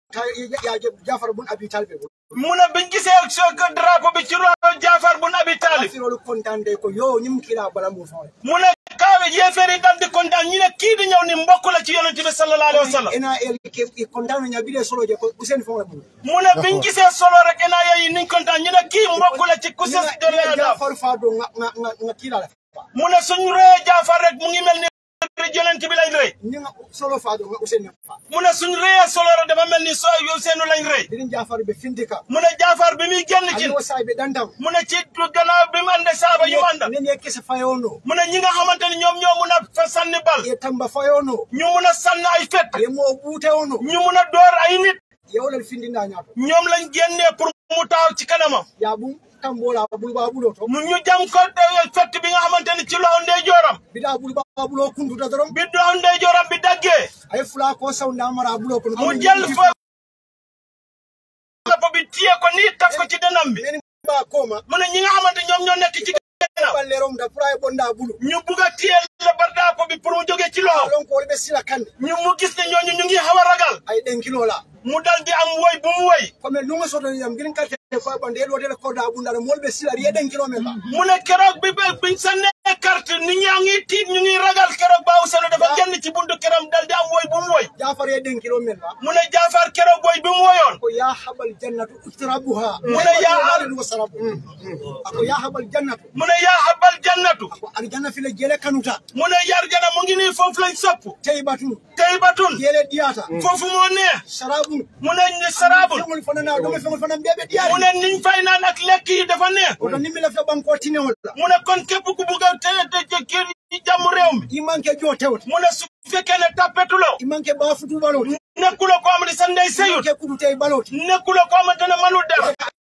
ya Jafar bun Abi Talib mu ne biñ gisee so drapeau bi ci loxo Jaafar bun Abi Talib kafirolu kontande ko yo ñim kila bala mu faw mu ne kaawe yéeféer yi dal di kontaan ñu ne kii di ñëw ni mbokk la ci yonent bi sallallahu alayhi wa sallam ena el ke kontano nya bile solo je ko Usen fo mu mu ne biñ gisee solo rek enaa yi niñ kontaan ñu ne kii mbokk la ci ku ses dole Adam Jafar fa do nga nga nga kila la mu ne suñu rëyee Jaafar rek mu ngi mel ni yonent bi lañ rëy ni nga solo fa do nga Usen fa mu ne suñu rëyee solo rek dafa mel ni so yow seenu lañ rëy dirin Jafar be findika mu ne Jaafar bi muy génn ci ani wasay be dandam mu ne ci gannaaw bi mu àndee saaba yu mu àndal ne ne kese fayono mu ne ñi nga xamante ni ñoom ñoo mun a fa sànni bal ye tamba fayono ñu mun a sànni ay fet ye mo bute ono ñu mun a door ay nit yewlal findinda ñaato ñoom lañ génnee pour mu taaw ci kanamam ya bum tambola bulba bulo to mu ñu jam ko fett bi nga xamante ni ci loxo ndeyjooram bida bulba bulo kunduta dorom bi loxo ndeyjooram bi daggee ay fula ko sawnda mara bulo ko mu jël fa loxo bi téye ko nii taf ko ci dënam bi men ba koma mu ne ñi nga xamante ñoom ñoo nekk ci gannaaw ballerom da pray bonda bulu ñu bugg a téye la bardaako bi pour mu jógee ci loxo lon ko be sila kande ñu mu gis ne ñooñu ñu ngi xaw a ragal ay den kilo la mu dal di am woy bu mu woy comme lunga soto yam girin karte ko bande el wote ko da bunda mol be sila ye den kilo men ba mu ne keroog bi ba biñ sànnee carte nit ñaa ngi tiit ñu ngi ragal keroog baaw seno dafa génn ci buntu këram dal di am woy bu mu woy jafar ye den kilo men ba mu ne Jaafar keroog woy bi mu woyoon ko ya habal jannatu utrabuha mu ne yaa al wasarabu ako ya habal jannatu mu ne yaa habal jannatu ko aljanna file jele kanuta mu ne yarjana mu ngi nii foofu lañ sopp tey batun tey batun jele diata foofu moo neex sarabu mu ne ni saraabul fengol fana na do fengol fana bebe diari mu ne niñ fay naan ak lekk yi dafa neex oto nimmi la fe banko tinewol la mu ne kon képp ku bugg a te te kii jàmm réew mi i manque jo tewte mu ne su fekkee ne tappetuloo i manque ba futu baloti nekkuloo ko amati sa ndey seyut ke kudu tey baloti nekkuloo ko amante ne manul dara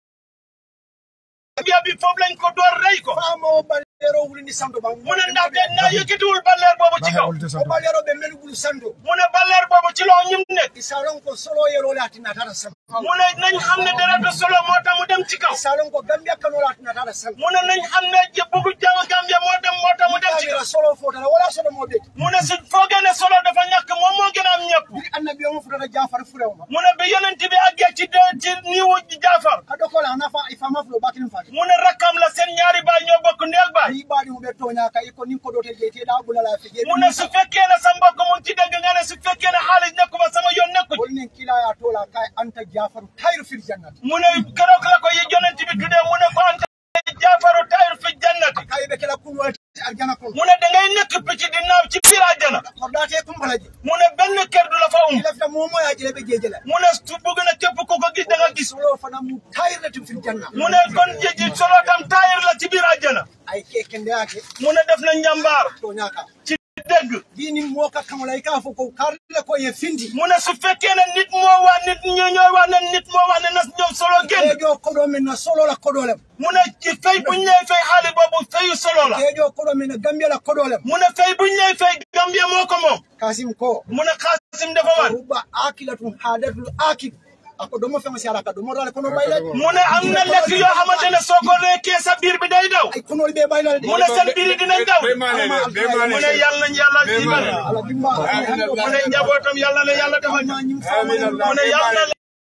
biya bi foofu lañ ko door rey ko famo balero wulindi santo ba mu ne ndaxte naa yëkkatiwul balleer boobu ci kaw o balero be melu bulu santo mu ne balleer boobu ci loo ñim nekk isalon ko solo yero la tina tara santo mu ne nañ xam ne dara solo moo tax mu dem ci kaw isalon ko gambia kano la tina tara santo mu ne nañ xam ne bëggu jàng Gambia moo dem moo tax mu dem ci kaw ira solo fota la wala solo mo be mu ne su foogee ne solo dafa ñàkk moom moo gën a am ñëpp bi annabi o fota jafar furewa mu ne bi yonent bi àggee ci de ci niiwu Jaafar kado ko la nafa ifama fulo bakin fati mu ne rakkam la seen ñaari baay ñoo bokk ndeel baay yi baadi mo be tonya ka iko nin ko dote je te da bulala fi je mu ne su fekkee ne sa mbokk mu ngi ci dëgg nga ne su fekkee ne xaalis nekku fa sama yoon nekku ci wol nin kila ya tola kay anta jafaru tayru fil jannati mu ne keroog la ko yi yonent bi tuddee mu ne ko anta Jaafaru tayru fi jannati kay be kala kun wati arjana kon mu ne da ngay nekk picc di naaw ci biir àjjana ko date kum balaji mu ne benn kër du la fa um ila fa momo ya jele be jejela mu ne su bëgg na képp ku ko gis da nga gis solo fana mu tayratu fil janna mu ne kon jëji solo tam taayir la ci biir àjjana ay keke ndeyake mu ne def na njàmbaar to ñaka ci dëgg dini mo ka kamala ka fo ko karle ko ye findi mu ne su fekkee ne nit moo wax nit ñoo ñoo wax ne nit moo wax ne na ñoom solo génn kejo kodo men na solo la kodo lem mu ne ci fay buñ lay fay xaalis boobu fayu solo la kejo kodo men na gambia la kodo lem mu ne fay buñ lay fay Gambia moo ko moom kasim ko mu ne Xaasim dafa wan ruba akilatun hadatul akil ako domo fengo si alaka domo dale kono bayla mu ne am na lekk yoo xamante ne soo ko rekkee sa biir bi day daw ay kono be bayla de mu ne seen biir yi dinañ daw Bemane mu ne yàlla nañ yàlla dimbale ala dimba mu ne njabootam yàlla na yàlla defal na ñim fama mu ne yàlla na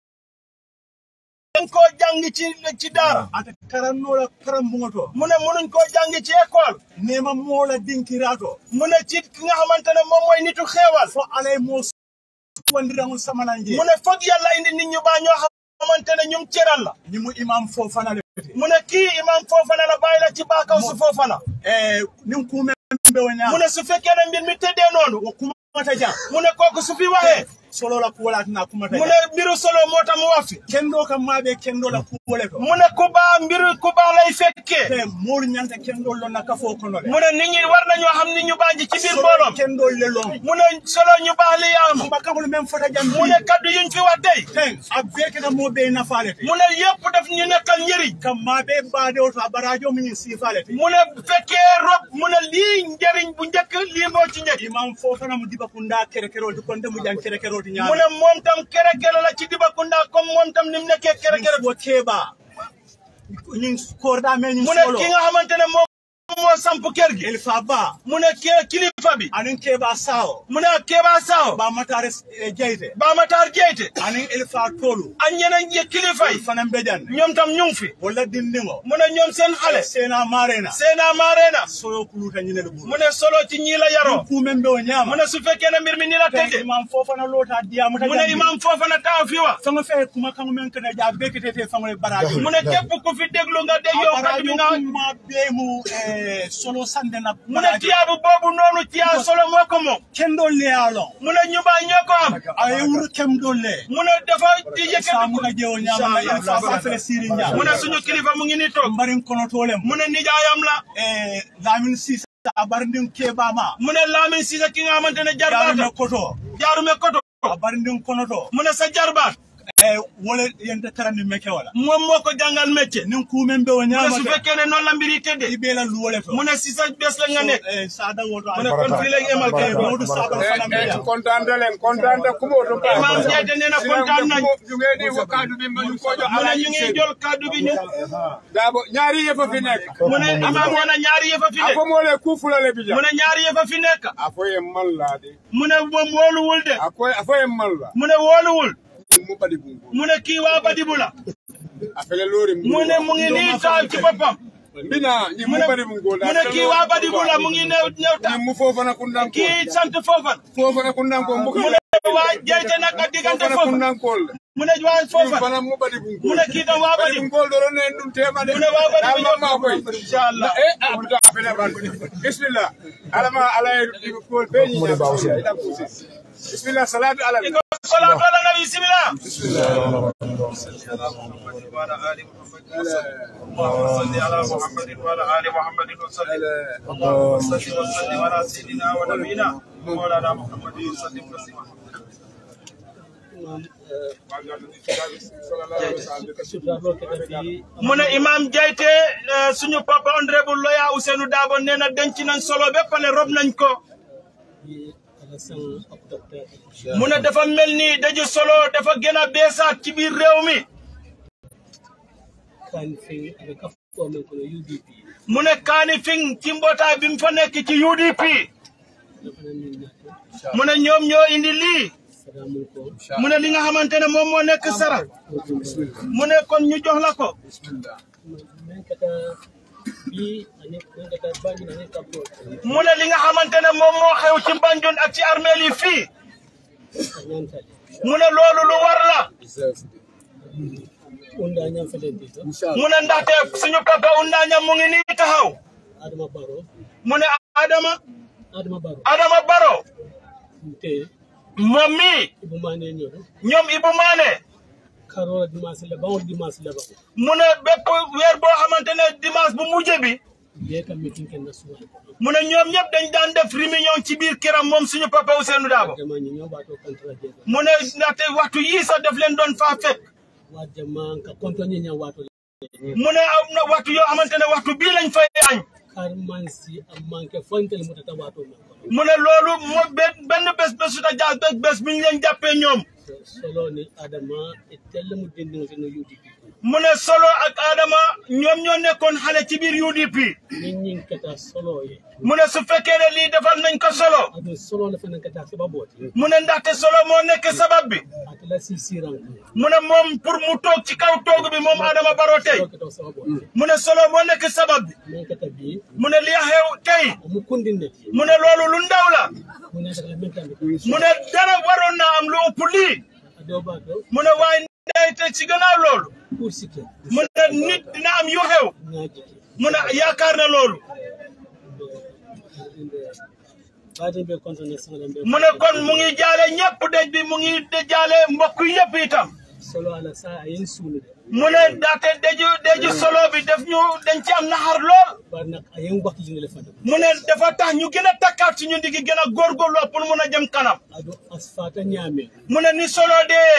leen koo jàng ci ci daara ata karannola karambungoto mu ne munuñ koo jàng ci école nema mola dinkirato mu ne ci ki nga xamante ne moom mooy nitu xeewal fo alay mo wandirango samananje mu ne foog yàlla indi nit ñu baa ñoo xamante ne ñum cëral la ni mu imam fo fana le mu ne kii imam Fofana la bàyyi la ci baakaw su Fofana eh nin kume be wona mu ne su fekkee ne mbir mi tëddee noonu wo kumata jam mu ne kooku su fi waxee solo la kuwala tina kumata mu jam ne mbiru solo moo tax mu wax fi kendo kam maɓe kendo la kuwole to mu ne ku baa mbiru ku baa lay fekkee te moolu ñanta kendol lon na kafo kono le mu ne nit ñi war nañoo xam ni ñu baaji ci biir mbooloom kendol le lon mu ne solo ñu baax li am mbakabol men fota jam mu ne kaddu yuñ fi wax tey ten a beketa mo ɓe nafale te mu ne yëpp daf ñu nekkal njëriñ kam maɓe mbaade o to a barajo minin sifale te mu ne fekkee rob mu ne lii njëriñ bu njëkk lii moo ci njëkk imam fo fana mu diba kunda kerekerol ti konde mu jan kerekerol ti mu ñaama ne moom tam kerekere la ci Dibakunda comme moom tam ni mu nekkee kerekere wo keɓa ñin korɗa men ñin mu ne solo ki nga xamante ne moom moo samp kër gi il fa ba mu ne ke kilifa bi anin keba sao mu ne Keba Saw ba matare eh, jeyte Bamatar Jeyte anin il fa tolu ak ñeneen ñi kilifa yi fanan bejan ñoom tam ñu ngi fi wala dindingo mu ne ñoom seen xale sena marena Seena Maarena soyo kuluta ñinel bulu mu ne solo ci ñii la yaroo ku men be o ñama mu ne su fekkee ne mbir mi ni la tëddee imam fofana lota diamu ta mu ne imam foofa na taw fi wa fanga fe kuma kan men kana ja bekete fanga baraji mu ne képp ku fi déglu nga dégg yow kàddu bi nga kuma be mu eh, solo sande na mu ne tiyaabu boobu noonu tiyaa solo moo ko moom kendo le alon mu ne ñu bàyyi ñoo ko am ay wuru kem dolle mu ne dafa di yëkkati samu ka jewo ñama na il fa fa fele siri ñama mu ne suñu kilifa mu ngi nii toog mbarin kono tolem mu ne nijaayam la eh lamin sisa abarndin kebama mu ne Lamin Cissé ki nga xamante ne yarume jarbaata koto jaarume koto abarndin kono to mu ne sa jarbaat eh wala yente tarandi meke wala moom moo ko jàngal métier nin kumen be o mu ne ñama su fekkee ne noonu la mbir yi tëddee ibela luwole to mu ne si sa bés la nga nekk eh sada woto mu ne kon fii la ñu emal kay eh modu sada fana be ya kontaan na leen kontaan na ku moo doon baax. Imam Jaite nee na kontaan nañ ñu ngi di wax kaddu bi ma ñu ko jox mu ne Alaaji ñu ngi Seydou. jël kaddu bi ñu Daabo ñaari yëf a fi nekk. mu ne imam nee na ñaari yëf a fi a nekk fo moo le ku fulale bi ja. mu ne ñaari yëf a fi nekk a fo ye man la de. mu ne moom wóoluwul de a ko a fo ye man la. mu ne wóoluwul mu badi bungo. mu ne kii waa Badibu la a fele loori mu ne mu ngi nii taal ci boppam mbina ñi mu mu ne badi bungo mu ne kii waa Badibu la mu ngi new new taal ñi mu foofana kundan ko. kii sant Fofan foofana kundan ko mu mu ne waa Jaite nag ak diggante foofana Fofan kundan ko le. mu ne waa ñi Fofan fana mu badi bungo. mu ne kii tam waa badi Badibu bungo doro ne dum tema de. mu ne waa Badibu Ama ma koy. incha allah eh abda fele ban. bismillah alama alay ko be ñi ñaa. bismillah salatu ala ko salaatu ala nabi bismillah اللهم صل على محمد وعلى ال محمد وسلم اللهم صل وسلم على سيدنا ونبينا مولانا محمد وسلم تسليما mu ne imam Jaite eh, suñu papa honorable Loya Ousseynou Dabo nee na denc nañ solo ba pare rob nañ ko mu ne dafa mel ni daju solo dafa gën a beesaat ci biir réew mi mu ne kaani fing ci mbootaay bi mu fa nekk ci UDP mu ne ñoom ñoo indi lii mu ne li nga xamante ne moom moo nekk sara mu ne kon ñu jox la ko mu ne li nga xamante ne moom moo xew ci Banjul ak ci armeel yi fii mu ne loolu lu war la mu ne ndaxte suñu papa Undaaña mu ngi nii taxaw Adama Baro mu ne Adama Adama Baro Adama Baro te moom mii Ibu Mane ñoro ñoom Ibu Maane karola dimanche le bawol dimanche le bawo mu ne bépp weer boo xamante ne dimanche bu mujj bi be kam meeting ken na suwa mu ne ñoom ñëpp dañ daan def réunion ci biir këram moom suñu papa Ousseynou Dabo jama ñi ñoo bato kontra je mu ne ndaxte waxtu yii sax daf leen doon faa fekk wa jama ka konto ñi ña wato mu ne am na waxtu yoo xamante ne waxtu bii lañ fay añ kar man si am manke fontel mu tata wato man ko mu ne loolu moo benn benn bés bésu ta jaas bés bés bi ñu leen jàppee ñoom solo ni Adama e tel mu dindi no no UDP mu ne solo ak Adama ñoom ñoo nekkoon xale ci biir UDP ñin ñin kata solo ye mu ne su fekkee ne lii defal nañ ko solo adu solo le fanan kata sababoti mu ne ndaxte solo moo nekk sabab bi atala si siran ko mu ne moom pour mu toog ci kaw toog bi moom Adama Barrow tey solo kata sababoti mu ne solo moo nekk sabab bi men kata bi mu ne li xew tey mu kundinde mu ne loolu lu ndaw la mu ne kata men tambe mu ne dara waroon na am lu ëpp lii ado bato mu ne waaye ndey te ci gannaaw loolu pour sikki mu ne nit dina am yu xew ngaji mu ne yaakaar na loolu baade be konto ne sala be mu ne kon mu ngi jaale ñëpp dëj bi mu ngi de jaale mbokk yëpp itam solo ala sa ayen sunu de mu ne ndaxte dëju dëju solo bi def ñu dañ ci am naxar lool bar nak ayen wakti jini le fada mu ne dafa tax ñu gën a takkaat suñu ndigi gën a góorgóorlu pour mun a jëm kanam ado asfata nyame mu ne ni solo dee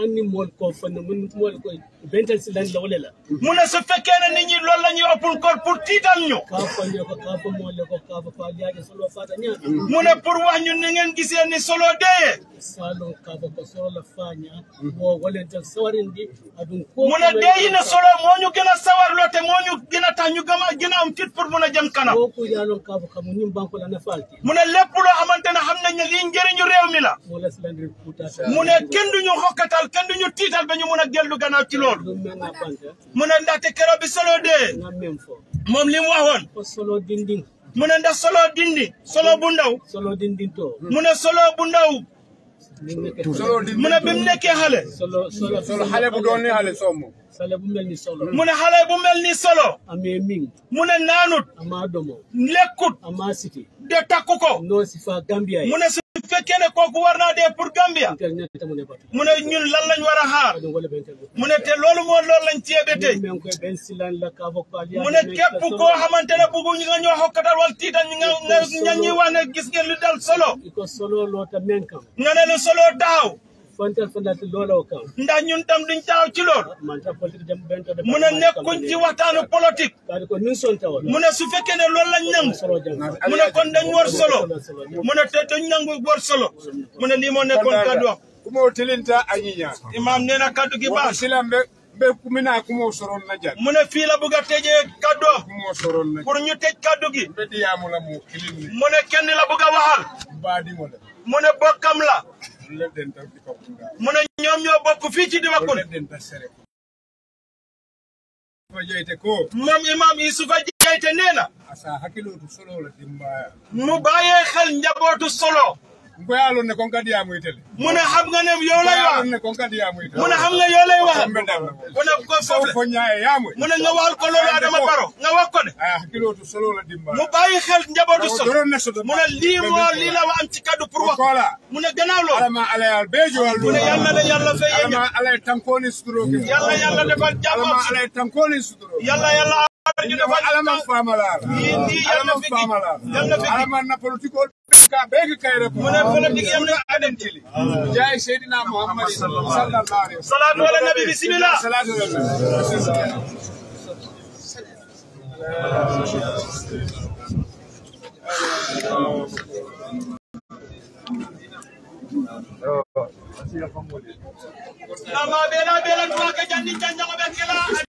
hanni mool ko fanna mun mool ko bental silan la wala la mu ne su fekkee ne nit ñi loolu la ñuy ëppul koor pour tiital ñu ka fanne ko ka fa mool ko ka fa fa yaaje solo fata nya mu ne pour wax ñu ni ngeen gisee ni solo dee salon ka fa ko solo la fanya wo wala ta sawarindi adun ko mu ne dee yi ne solo moo ñu gën a sawarloo te moo ñu gën a tax ñu gëm a gën a am fit pour mun a jëm kanam ko ko yalon ka fa kamu nim banko la na falti mu ne lépp loo xamante ne xam nañ ne lii njëriñu réew mi la mo la silandri puta mu ne kenn du ñu xokkatal kenn du ñu tiital ba ñu mun a dellu gannaaw ci loolu dum men na banta mu ne ndaxte keroog bi solo dee na mem fo moom li mu waxoon ko solo dindin mu ne ndax solo dindi solo bu ndaw solo dindin to mu ne solo bu ndaw ni nekk solo di mu ne bi mu nekkee xale solo solo solo xale bu doon ne xale sommo sale bu mel ni solo mu ne xale bu mel ni solo amee ming mu ne naanut ama domo lekkut ama siti de takku ko no sifa gambia mu ne su fekkee ne kooku war naa dee pour Gambia internet tamu ne batu mu ne ñun lan lañ war a xaar adon wala bentel mu ne te loolu moo loolu lañ cee ba tey men ko ben silan la ka bokko ali mu ne képp koo xamante ne bëggu ñu nga ñoo xokkatal wala tiital ñu nga nga ña ñuy wax ne gis ngeen lu dal solo iko solo lota men kam nga ne lu solo daaw fantal fantal lola o kam ndax ñun tam duñ taaw ci loolu man ta politique dem bento de mu ne nekkuñ ci waxtaanu politique kadi ko nin son tawa mu ne su fekkee ne loolu lañ nangu solo jang mu ne kon dañ war solo mu ne te dañ nangu war solo mu ne lii moo nekkoon kaddu wax kumo tilinta a ñiña imaam nee na kaddu gi wata baax silam be be kumina kumo soron na jan mu ne fii la bëgg a tëjee kaddu wax kumo soron na pour ñu tëj kaddu gi be diyamula mo kilin ni mu ne kenn la bëgg a waxal baadimo le mu ne bokkam la le den ta di ko kunda mu ne ñoom ñoo bokk fii ci Dibakun le den ta sere ko jeyte ko moom imaam Yusufa Jeyte nee na asa hakkilotu solo la dimbaya mu bàyyee xel njabootu solo ngoyalon ne kon kadi yamu itele mu ne xam nga ne yow lay wax ngoyalon ne kon kadi yamu itele mu ne xam nga yow lay wax Kambe dam mu ne ko saw foofu fo ñaaye yamu mu ne nga waxal ko loolu Adama Baro nga wax ko ne aya hakkilotu solo la dimbaya mu bàyyi xel njabootu solo doron ne soto mu ne lii moo lii la wa am ci kaddu pour wax ko kola mu ne gannaaw loolu alama alayal bejo mu ne yàlla na yàlla fay yéen alama alay tankoni suturo ke yàlla yàlla defal alama jàmm alay tankoni suturo yàlla yàlla aar ñu defal alama jàmm famala Yii nii yàlla alama fi famala yàlla fi alama na politiko ka begi kayre ko mu ne politique yam na adem tili jay sayidina muhammad sallallahu alaihi wasallam salaatu ala nabi bismillah salatu alaihi nama bela bela tuwa ke jandi janjango be kila